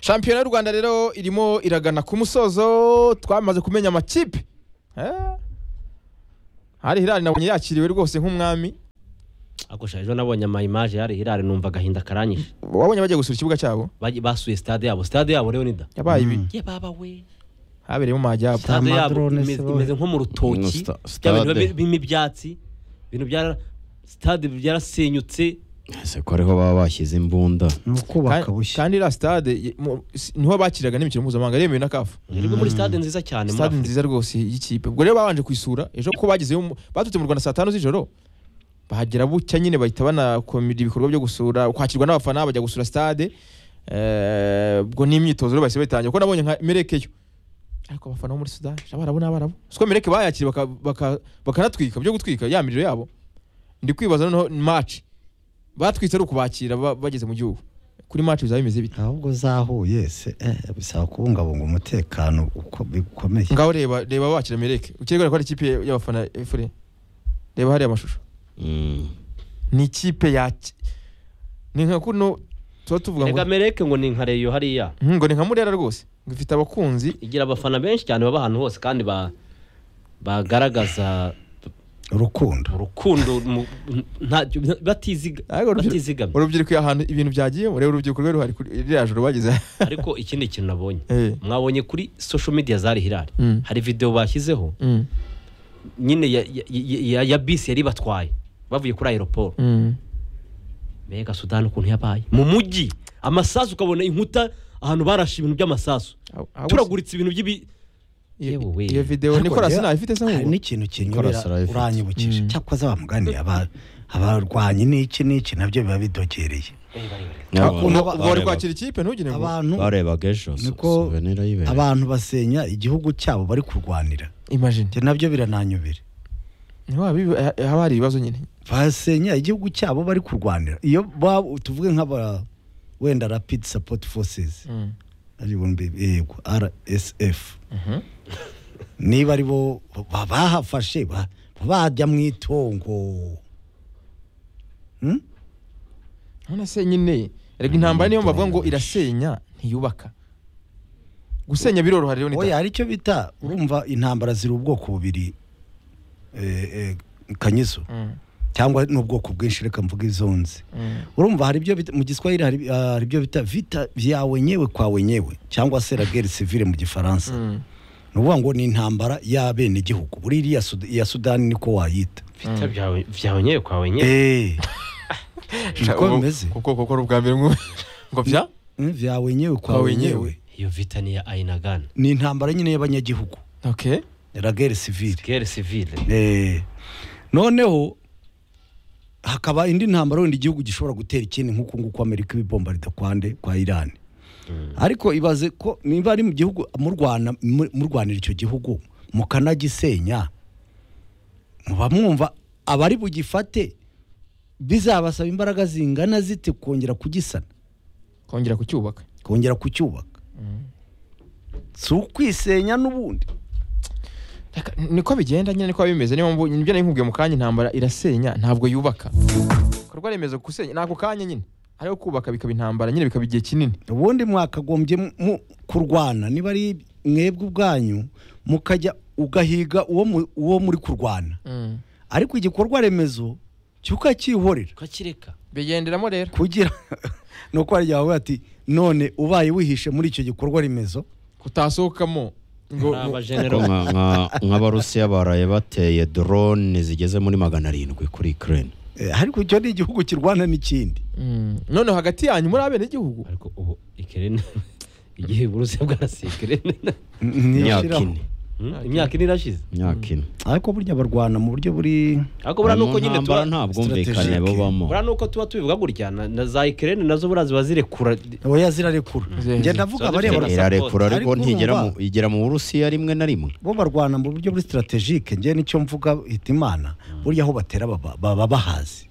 shampiyona y'u rwanda rero irimo iragana ku musozo twamaze kumenya amakipe Eh. hari hirari nabonye yakiriwe rwose nk'umwami agusha ejo nabonye ama image yari hirari numva agahinda karanyishe wabonye bagiye gusura ikibuga cyabo Baji- basuye stade yabo stade yabo rero ni da yabaye ibi ye baba we habereyemo amajyapfa stade yabo amadrone imeze se boy. imeze nko mu rutoki Ino sta- bya bintu stade. biba birimo ibyatsi ibintu byara stade byarasenyutse ese ko ariho baba bashyize imbunda ni ukubaka bushya kandi iriya stade ye- mu- si- niho bakiriraga n'imikino mpuzamahanga yemewe na kafu rero muri stade nziza cyane muri stade Afurika. nziza rwose y'ikipe ubwo rero babanje kuyisura ejo ko bagezeyo mu- baturutse mu rwanda saa tanu z'ijoro bahagera bucya nyine bahita banakomera ibikorwa byo gusura kwakirwa n'abafana bajya gusura stade Eh, ubwo n'imyitozo rero bahise bayitangira kuko nabonye nka merekeyo ariko abafana bo muri sudani abarabu n'abarabu siko mereke bayakiriye baka- baka- bakanatwika byo gutwika ya miriro yabo ndi kwibaza noneho maci batwitse ari ukubakira ba- bageze mu gihugu kuri maci bizaba bimeze bite ahubwo zahuye se eh, bisaba kubungabunga umutekano uko bikomeye ngaho reba reba wakira mereke ukirega ko ari ikipe y'abafana efure reba hariya amashusho Mm. ni ikipe yaki ni nka kuno tuba tuvuga Ega ngo mereke ngo ni nka reyo hariya Mhm, ngo ni nka murera rwose ngo ifite abakunzi igira abafana benshi cyane baba ahantu hose kandi ba bagaragaza urukundo urukundo mu- ntacyo batiziga Ariko urubyiruko- batizigamye urubyiruko iyo ahantu ibintu byagiyemo reba urubyiruko rwari ruhari kuri ririya joro bageze ariko ikindi kintu nabonye Eh. mwabonye kuri social media zari hirari Mm. hari video bashyizeho Mm, nyine ya, ya, ya- ya, ya bisi yari batwaye bavuye kuri aeroport mm. mbega sudani ukuntu yabaye mu mujyi amasasu ukabona inkuta ahantu barashe ibintu by'amasasu Aho- aho turaguritse ibintu by'ibi iyo yewe we. iyo videwo Ariko nikora rero, sinayifite se hari nk'ubu n'ikintu kinyurira Nicolas arayifite. uranyibukije Mm. cyakoze bamuganiye aba- abarwanyi n'iki n'iki nabyo biba bidogereye N'abo- Ubu- ubwo wari kwakira ikipe ntugire ngo abantu barebaga ejo so- Niko- souvenir y'ibereye. abantu basenya igihugu cyabo bari kurwanira imagine Njye nabyo birananyobera niho habi- ha- haba hari ibibazo nyine basenya igihugu cyabo bari kurwanira iyo ba- tuvuge nk'aba wenda rapid support forces Mm. ari bo mbe- yego rsf niba ari bo ba- bahafashe ba- bajya mu itongo Hmm? none se nyine rega intambara niyo bavuga ngo irasenya ntiyubaka gusenya biroroha rero oya ni hari icyo bita urumva intambara ziri ubwoko bubiri eh, eh, kanyizo Mm, cyangwa n'ubwoko bwinshi reka mvuga izo nzi mm, urumva hari ibyo bita- mu giswahili hari ah, hari ibyo bita vita vya wenyewe kwa wenyewe cyangwa se la guerre civile mu gifaransa mm, ni ukuvuga ngo ni intambara y'abenegihugu buri iriya Sud- iya sudani niko wayita bita byawe byawe nyewe kwawe nyewe eee niko Ubu- bimeze kuko kuko ari ubwa mbere ngo ngo bya Mm, vya wenyewe kwa Kwa wenyewe. wenyewe iyo vita ni iya ayinagana ni intambara nyine y'abanyagihugu okay la guerre civile gere sivile Eh, noneho hakaba indi ntambara wenda igihugu gishobora gutera ikindi nk'uku nguku amerika ibibomba ridakwande kwa irani ariko ibaze ko niba ari mu gihugu murwana mu- murwanira icyo gihugu mukanagisenya muba mwumva abari bugifate bizabasaba imbaraga zingana zite kongera kugisana kongera kucyubaka kongera kucyubaka si ukwisenya n'ubundi Reka, niko bigenda nyine niko biba bimeze niyo mpamvu ibyo nari nkubwiye mu kanya intambara irasenya ntabwo yubaka ibikorwa remezo gusenya ni ako kanya nyine hariho kubaka bikaba intambara nyine bikaba igihe kinini ubundi mwakagombye mu- kurwana niba ari mwebwe ubwanyu mukajya ugahiga uwo mu- uwo muri kurwana ariko igikorwa remezo cyo ukacyihorera ukakireka bigenderamo rero kugira ni uko hari igihe bavuga ati none ubaye wihishe muri icyo gikorwa remezo kutasohokamo ngo hari Ko abajenero nka- nka- nk'abarusiya baraye bateye drone zigeze muri magana arindwi kuri ukraine Eh, ariko icyo ni igihugu kirwana n'ikindi Mm. noneho hagati yanyu muri abenegihugu ariko ubu ikirere igihe uburusiya bwarasirikire Ni imyaka ishiraho. ine Hmm, imyaka ine irashize imyaka ine ariko burya barwana mu buryo buri ariko buriya Mu nuko nyine ntambara tuba nta bwumvikane strategic. bubamo buriya nuko tuba tubivuga gutya na na za ikirere nazo buriya ziba zirekura oya zirarekura njye ndavuga Zirarekura. abareba irarekura Ariko ariko ntigera mu- urumva- igera mu burusiya rimwe na rimwe bo barwana mu buryo buri sitaratejike njye nicyo mvuga hitimana burya aho batera baba baba bahazi